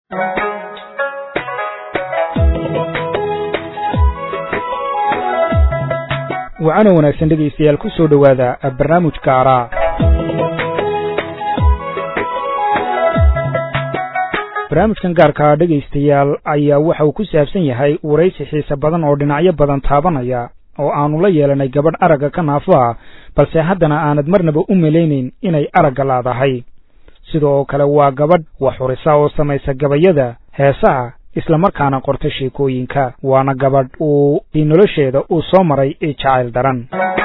wacana wanaagsan dhegaystayaal ku soo dhowaada barnaamijka araa barnaamijkan gaarkaa dhegaystayaal ayaa waxa uu ku saabsan yahay waraysi xiise badan oo dhinacyo badan taabanaya oo aanu la yeelanay gabadh aragga ka naafo ah balse haddana aanad marnaba u malaynayn inay aragga laadahay sidoo kale waa gabadh wax xurisa oo samaysa gabayada heesaha islamarkaana qorta sheekooyinka waana gabadh uu nolosheeda uu soo maray jacayl daran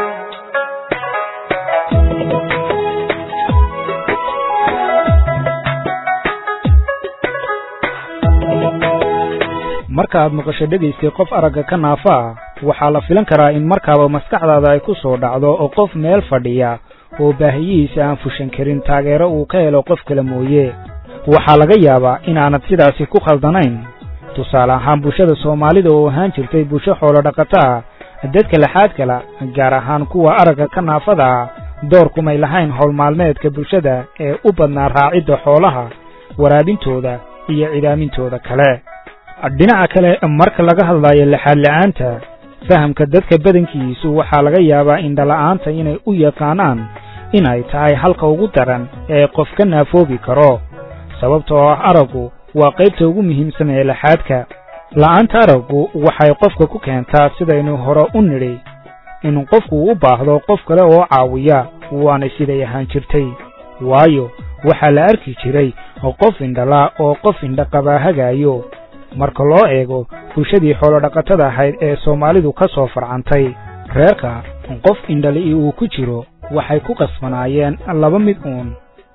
marka aad maqasho dhegaystay qof aragga ka naafo ah waxaa la filan karaa in markaaba maskaxdaada ay ku soo dhacdo oo qof meel fadhiya oo baahiyihiisa aan fushan karin taageero uu ka helo qof kale mooye waxaa laga yaabaa inaanad sidaasi ku khaldanayn tusaale ahaan bulshada soomaalida oo ahaan jirtay bulsho xoolo dhaqato ah dadka laxaad kala gaar ahaan kuwa aragga ka naafada ah door kumay lahayn howlmaalmeedka bulshada ee u badnaa raacidda xoolaha waraabintooda iyo cidaamintooda kale dhinaca kale marka laga hadlayo laxaad la'aanta fahamka dadka badankiisu waxaa laga yaabaa indhala'aanta inay u yaqaanaan inay tahay halka ugu daran ee qof ka naafoobi karo sababtoo ah araggu waa qaybta ugu muhiimsan ee laxaadka la'aanta araggu waxay qofka ku keentaa sidaynu hore u nidhi in qofku u baahdo qof kale oo caawiya waana siday ahaan jirtay waayo waxaa la arki jiray qof indhala oo qof indhaqabaa hagaayo marka loo eego bulshadii xoolodhaqatada ahayd ee soomaalidu ka soo farcantay reerka qof indhali uu ku jiro waxay ku qasbanaayeen laba mid uun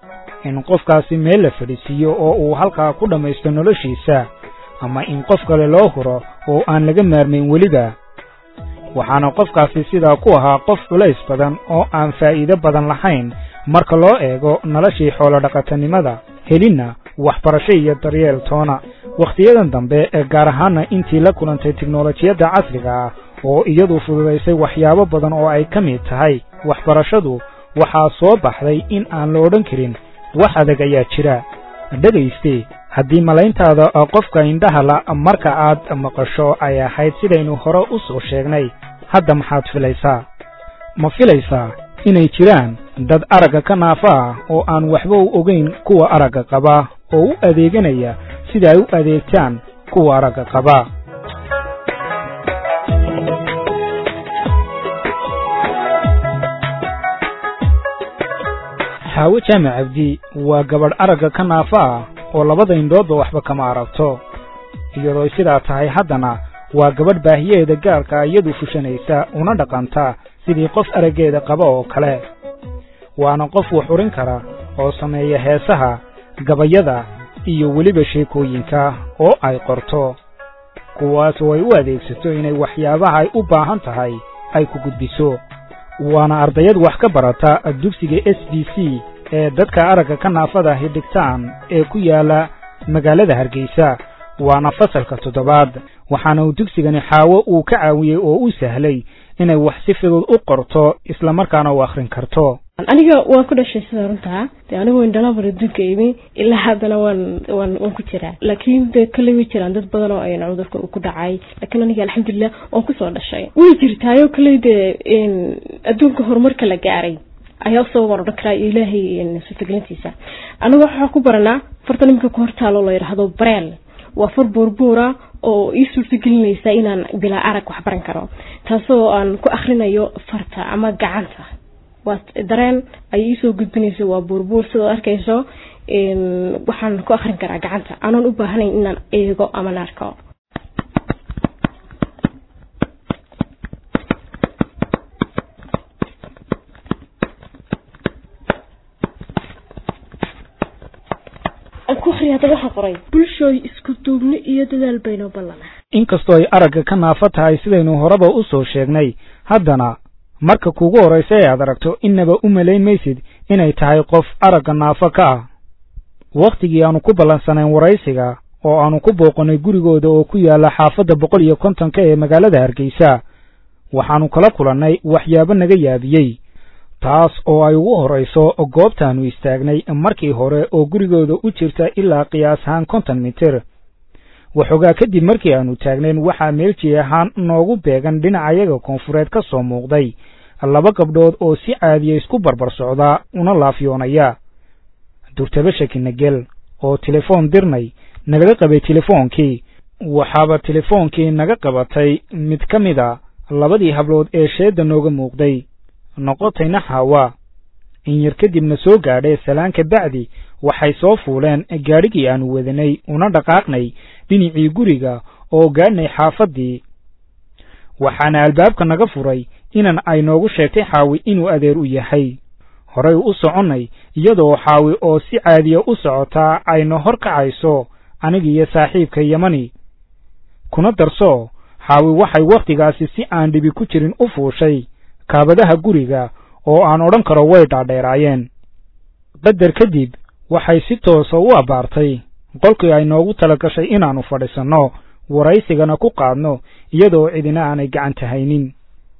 in qofkaasi meel la fadhiisiiyo oo uu halkaa ku dhammaysto noloshiisa ama in qof kale loo huro oo aan laga maarmayn weliba waxaana qofkaasi sidaa ku ahaa qof culays badan oo aan faa'iido badan lahayn marka loo eego noloshii xoolodhaqatanimada helinna waxbarasho iyo daryeel toona wakhtiyadan dambe ee gaar ahaana intii la kulantay tiknolojiyadda casriga ah oo iyadu fududaysay waxyaabo badan oo ay ka mid tahay waxbarashadu waxaa soo baxday in aan la odhan karin wax adag ayaa jira dhegayste haddii malayntaada qofka indhaha la marka aad maqasho ay ahayd sidaynu hore u soo sheegnay hadda maxaad filaysaa ma filaysaa inay jiraan dad aragga ka naafo ah oo aan waxba u ogayn kuwa aragga qaba oo u adeeganaya sida ay u adeegtaan kuwa aragga qaba xaawo jaamac cabdi waa gabadh aragga ka naafo ah oo labada indhoodba waxba kama aragto iyadoo sidaa tahay haddana waa gabadh baahiyaheeda gaarka iyadu fushanaysa una dhaqanta sidii qof araggeeda qaba oo kale waana qof wax urin kara oo sameeya heesaha gabayada iyo weliba sheekooyinka oo ay qorto kuwaas oo ay u adeegsato inay waxyaabaha ay u baahan tahay ay ku gudbiso waana ardayad wax ka barata dugsiga s b c ee dadka aragga ka naafada ahi dhigtaan ee ku yaala magaalada hargeysa waana fasalka toddobaad waxaana uu dugsigani xaawo uu ka caawiyey oo u sahlay inay wax si fudud u qorto islamarkaana u akhrin karto aniga waan ku dhashay sida runtaa de anigu indhalabur adduunka imi ilaa haddana waan waan waan ku jiraa laakiin de kale way jiraan dad badan oo ayna cudurka ku dhacay laakiin aniga alxamdulilah waan kusoo dhashay way jirtaayo kale de adduunka horumarka la gaaray ayaa usoo waan odhan karaa ilaahay suurtagelintiisa aniga waxaa ku baranaa farta nimanka ku hortaalo la yidhaahdo bareel waa far buurbuura oo ii suurtagelinaysa inaan bilaa arag wax baran karo taasoo aan ku akrinayo farta ama gacanta waa dareen ay iisoo gudbinayso waa buurbuur sidaad arkayso waxaan ku akrin karaa gacanta aanan u baahanayn inaan eego ama naarko bulshooy isku duubni iyo dadaal baynoo ballana inkastoo ay aragga ka naafo tahay sidaynu horeba u soo sheegnay haddana marka kugu horraysa ee aad aragto innaba u malayn maysid inay tahay qof aragga naafo ka ah wakhtigii aanu ku ballansanayn waraysiga oo aanu ku booqannay gurigooda oo ku yaalla xaafadda boqol iyo kontonka ee magaalada hargeysa waxaannu kala kulannay waxyaabo naga yaabiyey taas oo ay ugu horrayso goobtaannu istaagnay markii hore oo gurigooda u jirta ilaa qiyaas ahaan konton mitir waxoogaa kadib markii aannu taagnayn waxaa meelji ahaan noogu beegan dhinacayaga koonfureed ka soo muuqday laba gabdhood oo si caadiya isku barbar socdaa una laafyoonaya durtaba shakinagel oo telefoon dirnay nagaga qabay telefoonkii waxaaba telefoonkii naga qabatay mid ka mid a labadii hablood ee sheedda nooga muuqday noqotayna xaawa in yar kadibna soo gaadhay salaanka bacdi waxay soo fuuleen gaadhigii aannu wadanay una dhaqaaqnay dhinacii guriga oo gaadhnay xaafaddii waxaana albaabka naga furay inan ay noogu sheegtay xaawi inuu adeer u yahay horay u soconnay iyadoo xaawi oo si caadiya u socotaa ayna hor kacayso anigiiyo saaxiibka yamani kuna darso xaawi waxay wakhtigaasi si aan dhibi ku jirin u fuushay kaabadaha guriga oo aan odhan karo way dhaadheeraayeen qadar kadib waxay si toosa u abbaartay qolkii ay noogu tala gashay inaannu fadhiisanno waraysigana ku qaadno iyadoo cidina aanay gacanta haynin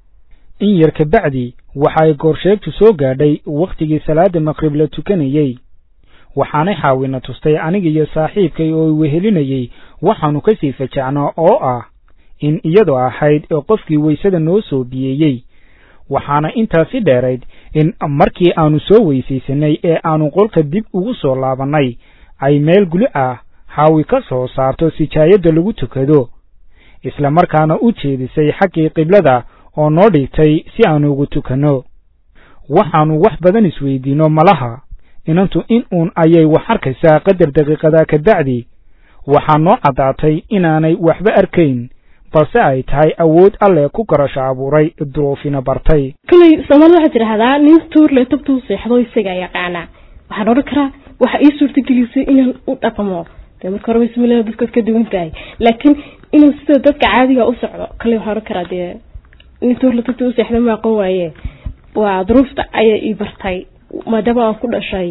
in yar ka bacdi waxay goorsheegtu soo gaadhay wakhtigii salaadda maqrib la tukanayey waxaanay xaawina tustay anigiiyo saaxiibkay oo wehelinayey waxaannu ka sii fajacnaa oo ah in iyadoo ahayd ee qofkii weysada noo soo biyeeyey waxaana intaasi dheerayd in markii aannu soo weysaysanay ee aannu qolka dib ugu soo laabannay ay meel guli ah xaawi ka soo saarto sijaayadda lagu tukado isla markaana u jeedisay xaggii qiblada oo noo dhigtay si aannu ugu tukanno waxaannu wax badan isweydiinno malaha inantu in uun ayay wax arkaysaa qadar daqiiqadaa ka bacdi waxaa noo caddaatay inaanay waxba arkayn balse ay tahay awood alle ku garasho abuuray duruufina bartay koley soomaalida waxaa tidhaahdaa nin tuurle tabtuu seexdo isagaa yaqaanaa waxaan odhan karaa waxa ii suurtagelisay inaan u dhaqmo dee marka hore bismillah dadkaad ka duwan tahay laakiin inuu sida dadka caadiga u socdo kale waxaan odhan karaa dee nin tuurle tabtuu u seexda ma aqoon waaye waa duruufta ayaa ii bartay maadaama aan ku dhashay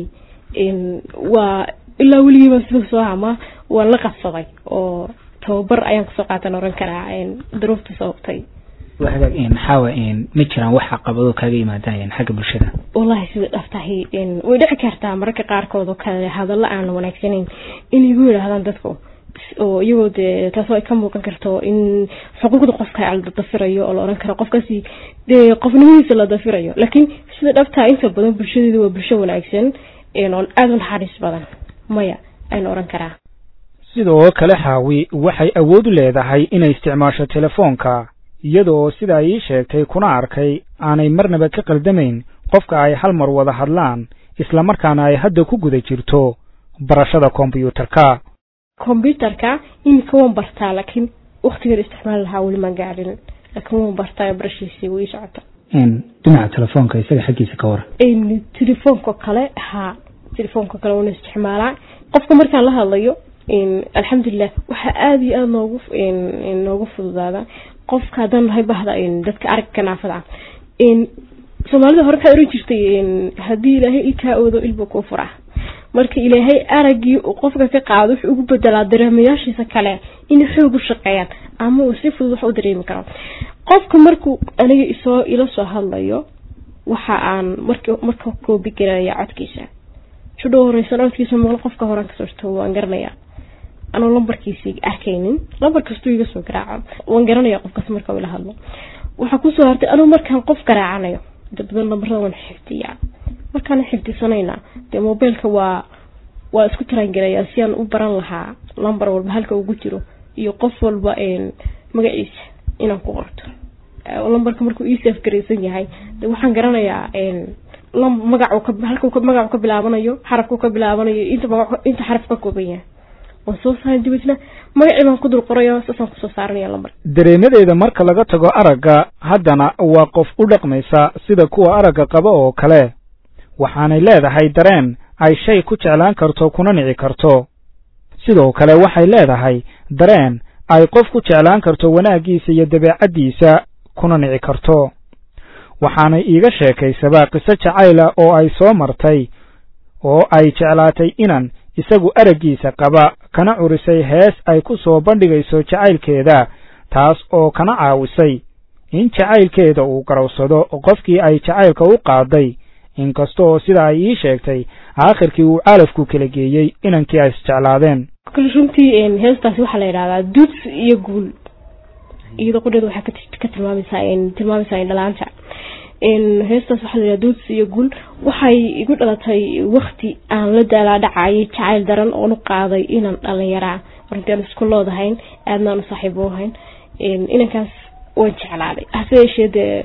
waa ilaa weligiiba sida soo hama waan la qabsaday oo tababar ayaan kasoo qaatan oran karaa duruufta sababtay wahagaag maxaawa ma jiraan wax caqabado kaaga yimaadaan xagga bulshada wallahi sida dhaftahay way dhici kartaa mararka qaarkood oo kale hadalla aan wanaagsanayn inay igu yidhaahdaan dadku oo iyagoo dee taasoo ay ka muuqan karto in xuquuqda qofka la dafirayo oo la oran karo qofkaasi dee qofnimadiisa la dafirayo laakiin sida dhabtaa inta badan bulshadeedu waa bulsho wanaagsan oon aada u naxariis badan maya ayna oran karaa sidoo kale xaawi waxay awood u leedahay inay isticmaasho telefoonka iyadoo sida ay ii sheegtay kuna arkay aanay marnaba ka qaldamayn qofka ay hal mar wada hadlaan isla markaana ay hadda ku guda jirto barashada kombyuutarka kombyuutarka iminka waan bartaa laakiin waktigeeda isticmaal lahaa weli maan gaadhin laakiin waan bartaa barashiisii wii socota dhinaca telefoonka isaga xaggiisa ka waran telefoonka kale haa telefoonka kale waana isticmaalaa qofka markaan la hadlayo alxamdulilah waxaa aada iyo aada noogu noogu fududaada qofka haddaan nahay bahda dadka aragga naafada ah soomaalida hore waxay oran jirtay haddii ilaahay i kaa oodo ilba kuu furaa marka ilaahay araggii uu qofka ka qaado wuxuu ugu bedelaa dareemayaashiisa kale inay xoog u shaqeeyaan ama uu si fudud wax u dareemi karo qofka markuu aniga isoo ila soo hadlayo waxa aan mark marka koobi garaya codkiisa shudho horeysan codkiisa maqlo qofka horaan kasoo jirto waan garanayaa anuu lambarkiisii arkaynin lambar kastuu iga soo garaaco waan garanaya qofkaas marka ila hadlo waxaa kusoo hartay anuu markaan qof garaacanayo inta badan lambarada waan xifdiyaa markaan xifdisanayna dee mobilka waa waa isku taraangelayaa si aan u baran lahaa lambar walba halka ugu jiro iyo qof walba magaciisa inaan ku qorto lambarka markuu ii saaf garaysan yahay de waxaan garanayaa magac halka magacu ka bilaabanayo xarafku ka bilaabanayo inta magac inta xaraf ka kooban yahay waan soo saaran dibadna magacii baan ku dul qorayo saasaan kusoo saaranaya lambar dareemadeeda marka laga tago aragga haddana waa qof u dhaqmaysa sida kuwa aragga qaba oo kale waxaanay leedahay dareen ay shay ku jeclaan karto kuna nici karto sidoo kale waxay leedahay dareen ay qof ku jeclaan karto wanaaggiisa iyo dabeecaddiisa kuna nici karto waxaanay iiga sheekaysabaa qiso jacayla oo ay soo martay oo ay jeclaatay inan isagu araggiisa qaba kana curisay hees ay ku soo bandhigayso jacaylkeeda taas oo kana caawisay in jacaylkeeda uu garowsado qofkii ay jacaylka u qaaday inkasta oo sida ay ii sheegtay aakhirkii uu calafku kala geeyey inankii ay isjeclaadeen kule runtii heestaasi waxaa la yidhahdaa duds iyo guul iyadoo qudheeda waxaa ka tilmaamaysaa tilmaamaysaa indhalaanta heestaas waxaa la yidhahdaa duds iyo guul waxay igu dhalatay wakti aan la daalaadhacayay jacayl daran oon u qaaday inaan dhalinyaraa runtii aan isku loodahayn aadna aan u saaxiib u ahayn inankaas waan jeclaaday hase yeeshee dee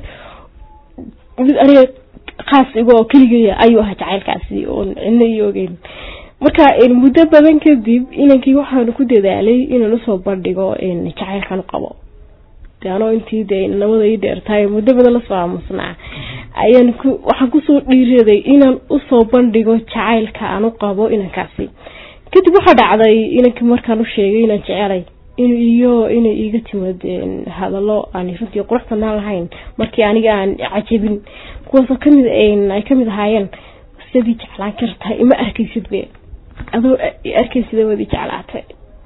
mid aniga khaas iga oo keligaya ayuu ahaa jacaylkaasi oon cidna io ogeyn marka muddo badan kadib inankii waxaanu ku dadaalay inaan usoo bandhigo jacaylkan u qabo de anoo intii dee nabada ii dheertahay muddo badan lasoo aamusnaa ayaan ku waxaan kusoo dhiiraday inaan usoo bandhigo jacaylka aan u qabo inankaasi kadib waxaa dhacday inankii markaan u sheegay inaan jecelay iyo inay iiga timid hadallo aan runtii qurux badnaan lahayn markii aniga aan cajabin kuwaasoo kamid ay kamid ahaayeen sidii jeclaan kartahay ima arkaysid be adoo arkaysid wadi jeclaatay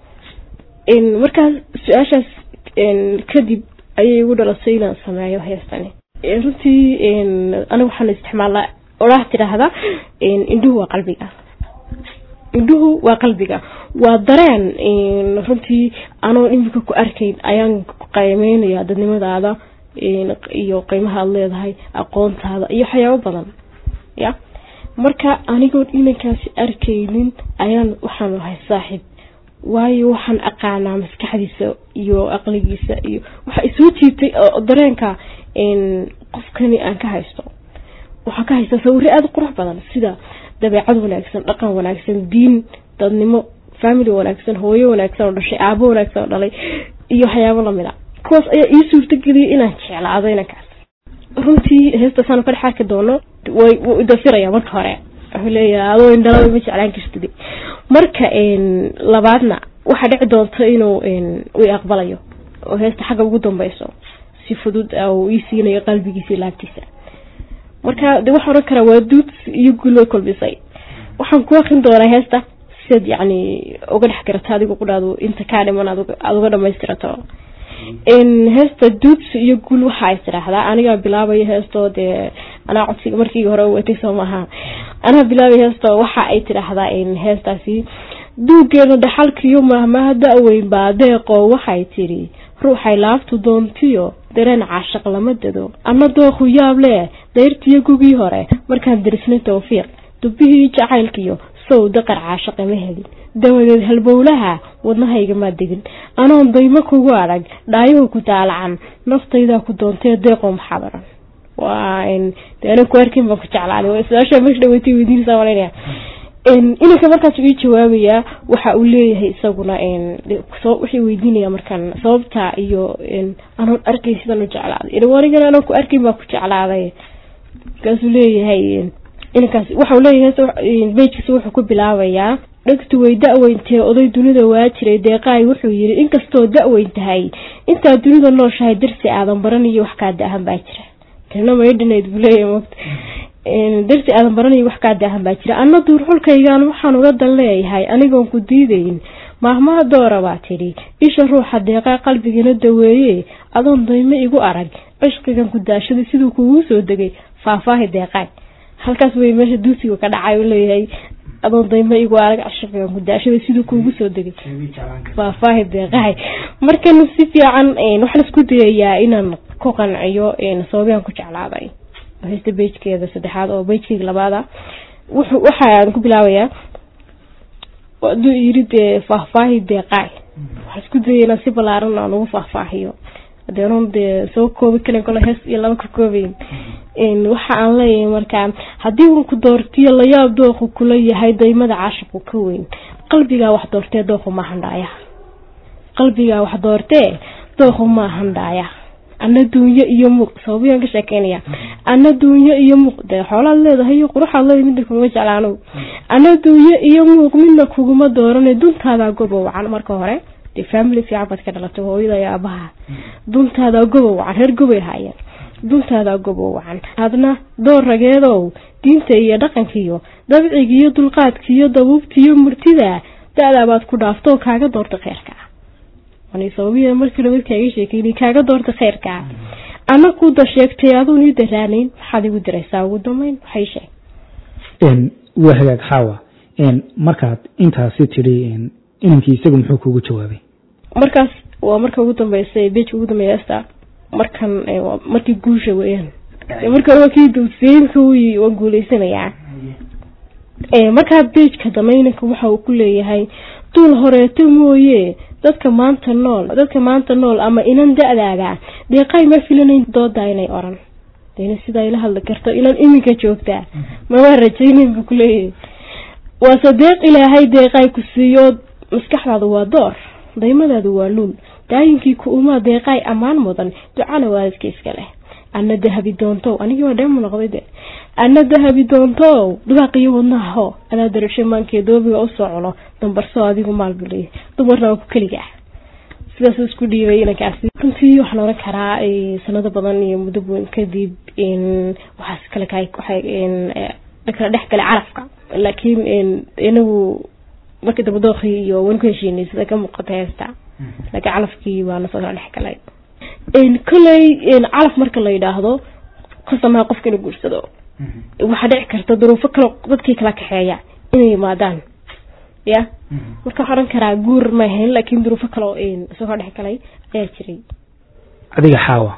markaas su-aashaas kadib ayay igu dhalasay inaan sameeyo heestani runtii aniga waxaan isticmaalaa oraah tidhaahda indhuhu waa qalbiga indhuhu waa qalbiga waa dareen runtii anoon imika ku arkayn ayaan qiimeynaya dadnimadaada iyo qiimaha aad leedahay aqoontaada iyo waxyaabo badan ya marka anigoon inankaasi arkaynin ayaan waxaan ahay saaxiib waayo waxaan aqaanaa maskaxdiisa iyo aqligiisa iyo waxa isoo jiitay dareenka qofkani aan ka haysto waxaa ka haysta sawire aada qurux badan sida dabeecad wanaagsan dhaqan wanaagsan diin dadnimo family wanaagsan hooyo wanaagsan oo dhashay aabo wanaagsan oo dhalay iyo waxyaabo lamid a kuwaas ayaa ii suurtageliyay inaan jeclaado inankaas runtii heestaasaan ka dhex arki doono way wuu idafiraya marka hore wuxuu leeyahay adoo indhalada ma jeclaan kartid marka labaadna waxaa dhici doonta inuu uu aqbalayo oo heesta xagga ugu dambeyso si fudud uu ii siinayo qalbigiisa iyo laabtiisa marka de waxaa ohan karaa waa duud iyo guul way kulmisay waxaan ku akrin doonaa heesta siad yacni uga dhex garata adigu qudhaadu inta kaa dhiman aada uga dhamaystirato heesta duuds iyo guul waxa ay tidhaahdaa anigaa bilaabaya heestoo dee anaa codsiga markii hore watay soo maaha anaa bilaabaya heesto waxa ay tidhaahdaa heestaasi duugeena dhaxalkiiyo mahmaha da-weyn baa deeqoo waxay tidhi ruuxay laabtu doontiyo dareen caashaq lama dado anna dooqu yaab leh dayrtiyo gugii hore markaan dirisnay tawfiiq dubbihii jacaylkiyo sow daqar caashaqe ma helin dawadeed halbowlaha wadnahayga maa degin anoon daymo kugu adag dhaayahu ku daalacan naftaydaa ku doontee deeqoo maxaadaran waa de ana ku arkin baan ku jeclaaday su-aasha meesha dhaweytay weydiinaysaa malanaya inanka markaas ii jawaabayaa waxa uu leeyahay isaguna wixii weydiinaya markaan sababta iyo anoon arkay sidaan u jeclaaday anigana anoon ku arkayn baa ku jeclaaday markaasuu leeyahay inankaas waxau leeyahay bejkiisa wuxuu ku bilaabayaa dhegtu way da-weyntee oday dunida waa jiray deeqaay wuxuu yidhi inkastoo da-weyn tahay intaad dunida nooshahay darsi aadan baraniyo wax kaa da-ahan baa jira tirna maydhanayd buu leeyahay mogta darsi aadan baranayo wax kaa da-ahan baa jira anna duurxulkaygaan waxaan uga dan leeyahay anigoon ku diidayn maahmaha doora baa tidhi isha ruuxa deeqaa qalbigana daweeye adoon daymo igu arag cishqigan ku daashaday siduu kugu soo degay faahfaahi deeqaay halkaas way meesha duusiga ka dhacay uu leeyahay adoon daymo igu arag cishqigan ku daashaday siduu kugu soo degay faahfaahi deeqaay markana si fiican waxaan isku dayayaa inaan ku qanciyo sababiyaan ku jeclaaday hesta bejkeeda saddexaad oo bejkeyga labaada wuxuu waxaan ku bilaabayaa aduu yiri dee faahfaahi deeqaay waxaan isku dayay inaan si balaaran aan ugu faahfaahiyo adeenoon dee soo koobi karin kole hees iyo laba ka koobayn waxa aan leeyahay markaa haddii un ku doortiyo layaab dooqu kula yahay daymada caashaqu ka weyn qalbigaa wax doortee dooqu ma handhaaya qalbigaa wax doortee dooqu ma handhaaya ana duunyo iyo muuq sababiyaan ka sheekeynaya ana duunyo iyo muuq dee xoolaad leedahay iyo quruxaad leedahay midna kuguma jeclaanow ana duunyo iyo muuq midna kuguma doorane duntaadaa gobo wacan marka hore dee family fiican baad ka dhalatay hooyada iyo aabaha duntaadaa gobo wacan reer gobay haayeen duntaadaa gobo wacan hadna door rageedow diinta iyo dhaqankiiyo dabcigiiyo dulqaadkiiyo dabuubtiiyo murtida da-daa baad ku dhaaftoo kaaga doorta kheyrka sababiya markii dhaweyd kaaga sheekeynay kaaga doorta kheyrka ana ku da sheegtay aduun ii daraanayn maxaad igu diraysaa ugu dambeyn waxay sheeg waa hagaag xaawa markaad intaasi tidhi inankii isagu muxuu kugu jawaabay markaas waa marka ugu dambeysa beejka ugu dambeeya esta markan markii guusha weeyaan marka hore waa kii dawsiinka waa guuleysanayaa markaa beejka dambe inanka waxa uu ku leeyahay duul horeeto mooye dadka maanta nool dadka maanta nool ama inan da-daada deeqay ma filanayn doodaa inay oran dena sidaa ila hadli karto inan iminka joogtaa ma waa rajaynayn buu kuleeyahay waase deeq ilaahay deeqay ku siiyo maskaxdaadu waa door daymadaadu waa luul daayinkii ku umaa deeqay ammaan mudan ducana waalidka iska leh ana dahabi doontow anigii waa dheemu noqday de ana dahabi doontow dhibaaqiyo wadnaho adaa darasho maankee doobiga usoo cuno dambarso adigu maal buu leeyahy dumarna waa ku keliga sidaas isku dhiibay inankaasi runtii waxaan oran karaa sanado badan iyo muddo weyn kadib waxaas kale ka kala dhex galay carafka laakiin inagu markii dambe dookii iyo waan ku heshiinay sida ka muuqata heesta laakiin calafkii baana soo kala dhex galay kolley calaf marka la yidhaahdo kasamaha qofka inuu guursado waxaa dhici karta duruufo kale dadkii kala kaxeeya inay yimaadaan ya marka waxaa oran karaa guur ma ahayn laakiin duruufo kale oo isagoo dhex galay ayaa jiray adiga xaawa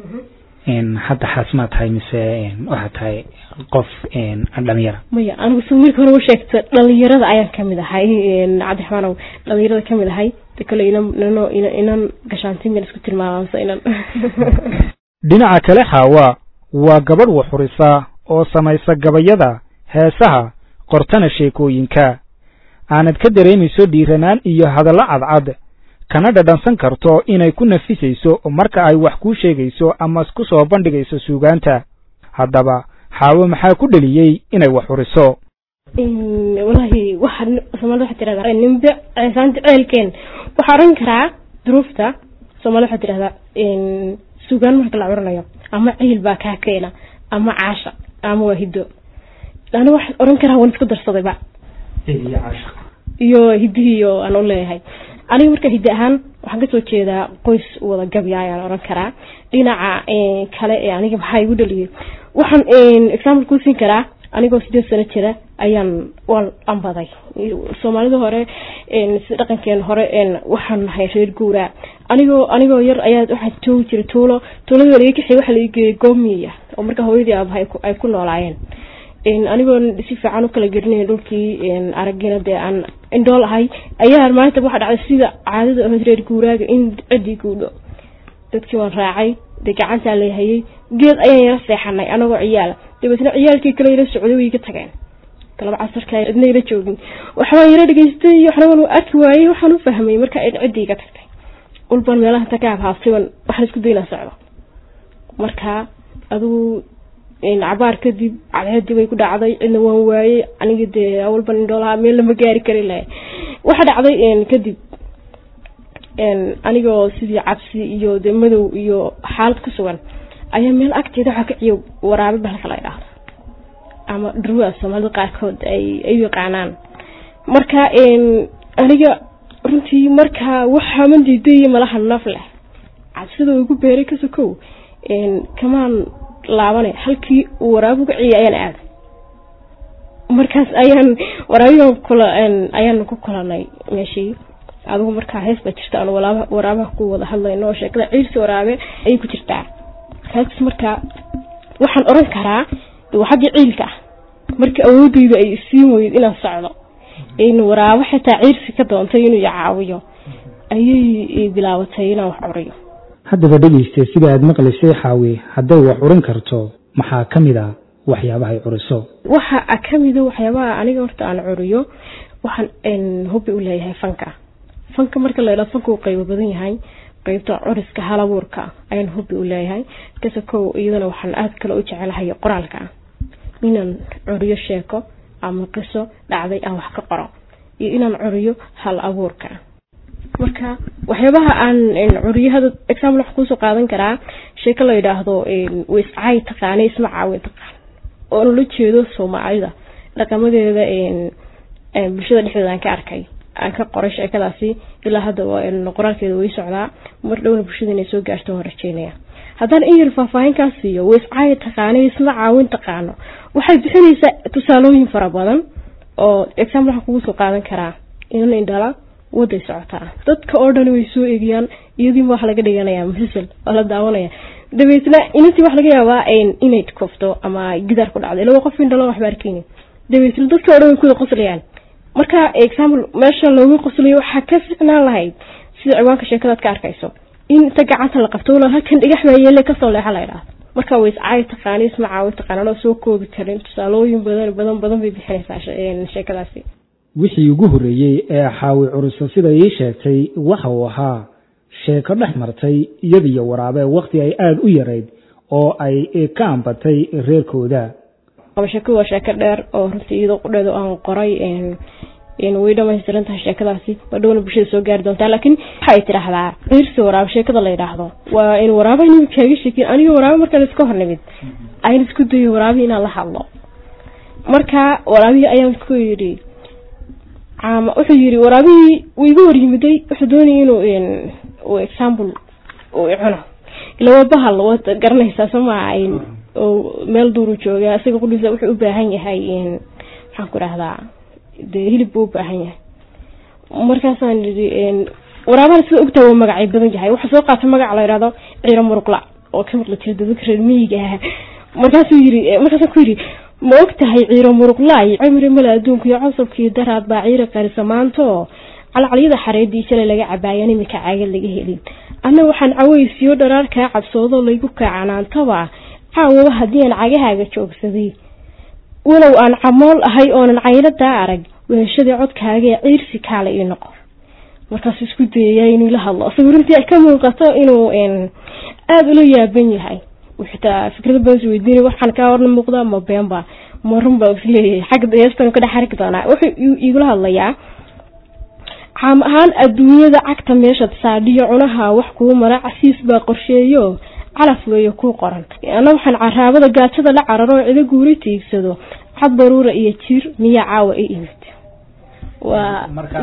hadda xaas maa tahay mise waxaa tahay qof dhalinyara maya anigu si wiilka hore u sheegta dhalinyarada ayaan kamid ahay cabdiraxmaanow dhalinyarada kamid ahay de kale inan inano inan gashaantimin isku tilmaamamsa inan dhinaca kale xaawa waa gabadh waxurisa oo samaysa gabayada heesaha qortana sheekooyinka aanad ka dareemayso dhiiranaan iyo hadallo cadcad kana dhadhansan karto inay ku nafisayso marka ay wax kuu sheegayso ama ku soo bandhigayso suugaanta haddaba xaawo maxaa ku dheliyey inay wax xuriso wallaahi waxa soomaalida waxaa tirahdaa nimbe ceesaanta ceelkeen waxaa oran karaa duruufta soomaalida waxaa tirahdaa suugaan marka la curanayo ama ciil baa kaa keena ama caasha ama waa hiddo ana waxaa oran karaa waan isku darsadayba iyo hidihiiyo aan u leeyahay aniga marka hiddi ahaan waxaan kasoo jeedaa qoys wada gabya ayaan oran karaa dhinaca kale ee aniga maxaa igu dhaliyay waxaan example ku siin karaa anigoo sideed sano jira ayaan waan ambaday soomaalida hore sida dhaqankeen hore waxaan nahay reer guuraa anigoo anigoo yar ayaa waxaa joogi jira tuulo tuulada laga kaxey waxaa laga geeyay goomiya oo marka hooyadii aabahay ay ku noolaayeen anigoo si fiican u kala gerinaya dhulkii aragina dee aan indhool ahay ayaa maalinta waxaa dhacday sida caadada ahayd reer guuraaga in ciddii guudho dadkii waan raacay dee gacantaa leehayay geed ayaan yara seexanay anagoo ciyaala dabeetna ciyaalkii kale yara socday way iga tageen galaba casarka cidna yara joogin waxbaan yara dhegeystay waxna waan arki waayey waxaan u fahmay marka ciddii iga tagtay ulbaan meelaha inta ka habhaabtayban waxaan isku daynaa socdo marka adigu cabaar kadib cadceedii bay ku dhacday cidna waan waayey aniga dee awalban indhoolaha meel lama gaari kari lahay waxa dhacday kadib anigoo sidii cabsi iyo dee madow iyo xaalad ku sugan ayaa meel agteeda waxaa ka ciyo waraabe bahalka la idhaahdo ama dhurwaa soomaalida qaarkood ay ay yaqaanaan marka aniga runtii marka waxaaman diiday malaha naf leh cabsida igu beeray kasokow kamaan laabane halkii uu waraabuga ciya ayaan aaday markaas ayaan waraabigan kula ayaan ku kulanay meeshii adigu markaa hees baa jirta aan walaaba waraabaha ku wada hadlayno oo sheekada ciirsi waraabe ayay ku jirtaa heestas markaa waxaan oran karaa waa xaggii ciilka ah marka awoodeyda ay isiin weyd inaan socdo in waraabo xitaa ciirsi ka doontay inuu icaawiyo ayay bilaabatay inaan wax curiyo haddaba dhegeyste sida aad maqlaysay xaawi hadday wax curin karto maxaa ka mid a waxyaabahay curiso waxa kamida waxyaabaha aniga horta aan curiyo waxaan hubi u leeyahay fanka fanka marka la idhao fanka uu qaybo badan yahay qeybta curiska halabuurka ayaan hubi u leeyahay kase kow iyadana waxaan aada kale u jecelahay qoraalka inaan curiyo sheeko ama qiso dhacday aan wax ka qoro iyo inaan curiyo hal abuurka marka waxyaabaha aan curiyo hada example wax kuusoo qaadan karaa sheeko la yidhaahdo waiscaay taqaana isma caawin taqaan oo nala jeedo soomaalida dhaqamadeeda bulshada dhexdeeda aan ka arkay aan ka qoray sheekadaasi ilaa hadda qoraalkeeda way socdaa mar dhowna bulshada inay soo gaarto waan rajeynaya haddaan in yar faahfaahinkaas siiyo waiscaaya taqaano isla caawin taqaano waxay bixinaysaa tusaalooyin fara badan oo example waxaan kugu soo qaadan karaa inan indhala waday socotaa dadka oo dhan way soo egiyaan iyadiiba wax laga dhiganayaa masal waa la daawanaya dabeetna inantii wax laga yaabaa inay kofto ama gidaar ku dhacdo ilaa qof indhalo waxba arkeyni dabeetna dadka oo dhan way kuwada qoslayaan marka example meesha looga qoslayo waxaa ka ficnaan lahayd sida ciwaanka sheekadaad ka arkayso in inta gacanta la qabto walaal halkan dhigax baa yeele kasoo leexa la idhaahdo marka way iscaayo taqaani isma caawi taqaanaan oo soo koobi karin tusaalooyin badan badan badan bay bixinaysaa sheekadaasi wixii ugu horreeyey ee xaawi curuso sida ii sheegtay waxa uu ahaa sheeko dhex martay iyadiyo waraabe wakhti ay aada u yarayd oo ay ka ambatay reerkooda sheekadu waa sheeko dheer oo runtii iyadoo qudheedu aan qoray way dhamaystiran tahay sheekadaasi badhowna bulshada soo gaari doontaa laakiin waxaay tidhaahdaa ciirsi waraabo sheekada la yidhaahdo waa in waraaba nimid kaaga sheekin aniga waraabo markaan iska hor nimid ayna isku dayo waraabi inaan la hadlo marka waraabihii ayaan ku yidhi caama wuxuu yidhi waraabihii wuu iga hor yimiday wuxuu doonaya inuu example uu icuno ila waa bahal waad garanaysaa somaa oo meel duuru jooga isaga qudhiisa wuxuu u baahan yahay maxaan ku dhahdaa dee hilib buu u baahan yahay markaasaan yidhi waraabana sida ogtaa waa magacay badan yahay waxaa soo qaatay magaca la yidhahdo ciiro muruqla oo ka maqli jira dadka reer miyiga ah markaasuu yidhi markaasaan ku yidhi ma og tahay ciiro muruqlaay cimri male adduunka iyo cosabkii daraad baa ciiri qarisa maanto calcalyada xareedii shalay laga cabaayan imika caaga laga helin anna waxaan cawaysiyo dharaar kaa cabsoodo laygu kaacanaantaba caawaba haddii aan cagahaaga joogsaday walow aan camool ahay oonan cayladaa arag weeshadii codkaagaee ciirsi kaale ii noqo markaasuu isku dayayaa inuu la hadlo isaga runtii ay ka muuqato inuu aada ula yaaban yahay xitaa fikrada badan is weydiinay waxaan kaa horna muuqdaa ma beenba ma run baa isleeyahay xagga heestan ka dhex arki doonaa wuxuu igula hadlayaa caam ahaan adduunyada cagta meesha saadhiyo cunaha wax kuu mara casiis baa qorsheeyo calaf weeyo kuu qoran ana waxaan caraabada gaajada la cararo cido guuri tiigsado cad baruura iyo jir miyaa caawa i imid waa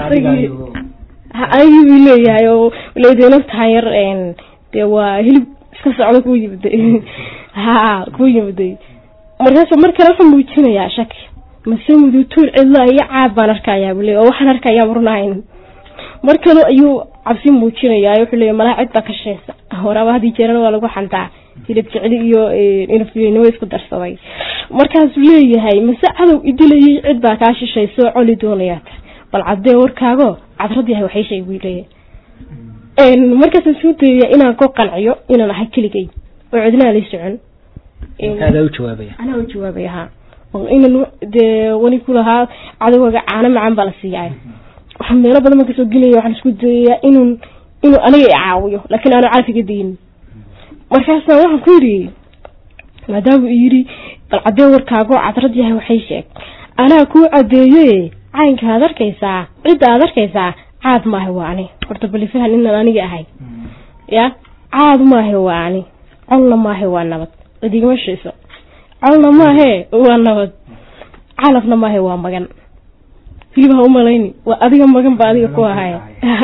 anigii buu leeyahay oo leedeenaftaha yar dee waa hilib iska socdo kuu yimiday ha kuu yimiday markaas mar kale wuxuu muujinayaa shaki mase mudutuur cidla iyo caab baan arkayaa bule oo waxaan arkayaa marunahayn mar kale ayuu cabsi muujinayaa wuxuu leeya malaha cid baa ka shaysa waraaba haddii jeerana waa lagu xantaa hilib jecli iyo inafnimo isku darsaday markaasuu leeyahay mase cadow idilayay cid baa kaa shishayso coli doonayaata bal caddee warkaago cadrad yahay waxay sheeg buu leeyahay markaasaan soo dayaya inaan ku qanciyo inaan ahay keligay oo cidnaa lay socon adaa u jawaabaya anaa u jawaabaya ha inan dee wani ku lahaa cadowgaga caano macaan baa la siiyaa waxaa meelo badan baan kasoo gelaya waxaan isku dayayaa inun inuu aniga i caawiyo laakiin aanu caafiga dayin markaasa waxaan ku yidhi maadaama uu yidhi bal caddee warkaago cadrad yahay waxay sheeg anaa kuu caddeeye caynka aad arkaysaa cidda aad arkaysaa caad maaha waa ani horta balifahan inaan aniga ahay ya caad maahe waa ani colna maahe waa nabad cidigama shayso colna maahe waa nabad calafna maahe waa magan hilib ha umalayni waa adiga magan ba adiga ku ahay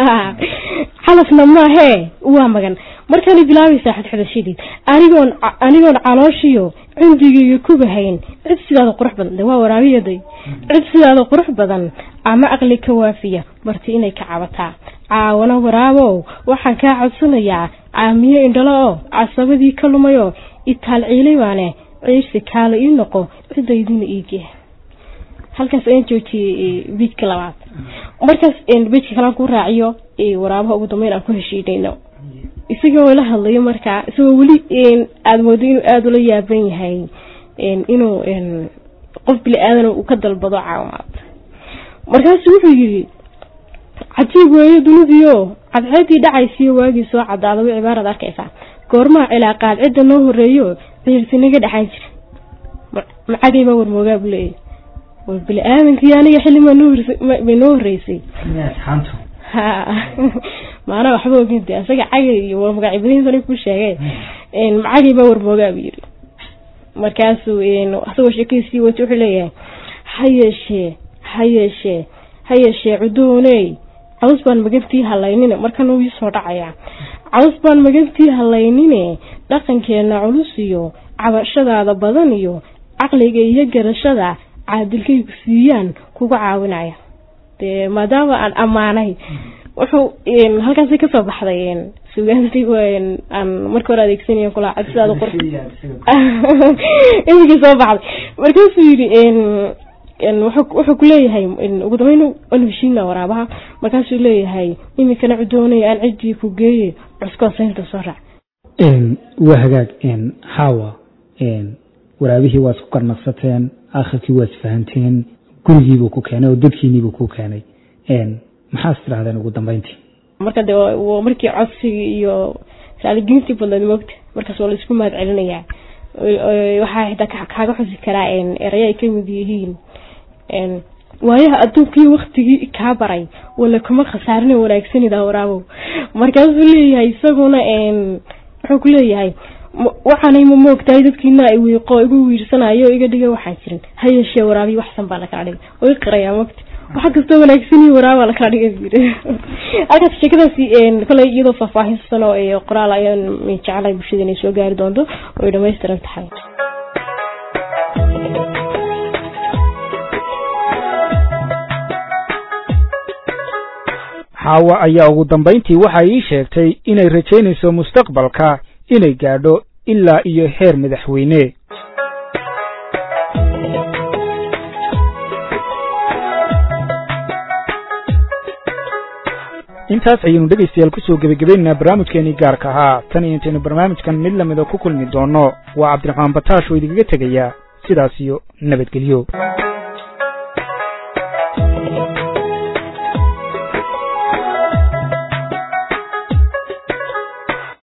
calafna maahe waa magan markaana bilaabaysaa xadxadashadii anigoon anigoon calooshiyo cundigayga kubahayn cid sidaada qurux badan de waa waraabiyaday cid sidaada qurux badan ama aqli ka waafiya marti inay ka cabataa caawana waraabow waxaan kaa codsanayaa caamiyo indhalo oo casabadii ka lumayoo itaal ciilay baane ciirsi kaala ii noqo cidaydina iigee halkaas ayaan joojiyey biijka labaad markaas biijka kalaan ku raaciyo waraabaha ugu dambeyn aan ku heshiinayno isagoo la hadlayo markaa isagoo weli aada moodo inuu aada ula yaaban yahay inuu qof bili aadana uu ka dalbado caawimaad markaasu wuxuu yidhi cajiib weeyo dunidiio cadceedii dhacaysiyo waagii soo cadaada way cibaarad arkaysaa goormaha cilaaqaad cidda noo horeeyo ciirsinaga dhexaan jira macagay baa warmoogaa buu leeyahy war bili aadankii aniga xilli may noo horeysay ha maanaa waxba ogin de isaga cagay iyo warmagaacibadihiisana ku sheegay macagay baa warmoogaa buu yidhi markaasuu isagoo sheekadiisii wata wuxuu leeyahay ha yeeshee ha yeeshee ha yeeshee cudooney caws baan magantii halaynine markan uu ii soo dhacayaa caws baan magantii halaynine dhaqankeena culus iyo cabashadaada badan iyo caqliga iyo garashada caadilkaygu siiyaan kuga caawinaya dee maadaama aan ammaanay wuxuu halkaasi kasoo baxday sugaantii aan marka hore adeegsanaya kula codsidaada qor imikii soo baxday markaasuu yidhi wuxuu kuleeyahay ugu dambeyn anu heshiina waraabaha markaasuu leeyahay imikana cudoonaya aan ciddii ku geeye cuskoo saynta soo raac waa hagaag hawa waraabihii waa isku qarnaqsateen akhirkii waa isfahanteen gurigiibuu ku keenay oo dadkiiniibuu ku keenay maxaas tirahdeen ugu dambeyntii marka de markii codsigii iyo raaligelintii badneed moogta markaas waa laisku mahad celinayaa waxaa xitaa kaaga xusi karaa eraya ay kamid yihiin waayaha adduunkii waktigii kaa baray wala kuma khasaarina wanaagsanida waraabow markaasuu leeyahay isaguna wuxuu ku leeyahay waxaanay ma moogtahay dadkiina ay wiiqo igu wiirsanayo iga dhiga waxaan jirin ha yeeshee waraabiyi waxsan baa lakala dhigay way qirayaa moogta waxa kastoo wanaagsan waraaba lakala dhigay buyiri halkaas sheekadaasi koley iyadoo faahfaahinsan oo qoraal ayaan jeclay bulshada inay soo gaari doonto oo ay dhamaystiran tahay xaawa ayaa ugu dambayntii waxay ii sheegtay inay rajaynayso mustaqbalka inay gaadho ilaa iyo heer madaxweyne intaas ayaynu dhegaystayaal kusoo gebagabaynaynaa barnaamijkeenii gaarka ahaa tan iyo intaynu barnaamijkan mid lamida ku kulmi doono waa cabdiraxmaan bataash oo idinkaga tegaya sidaas iyo nabadgelyo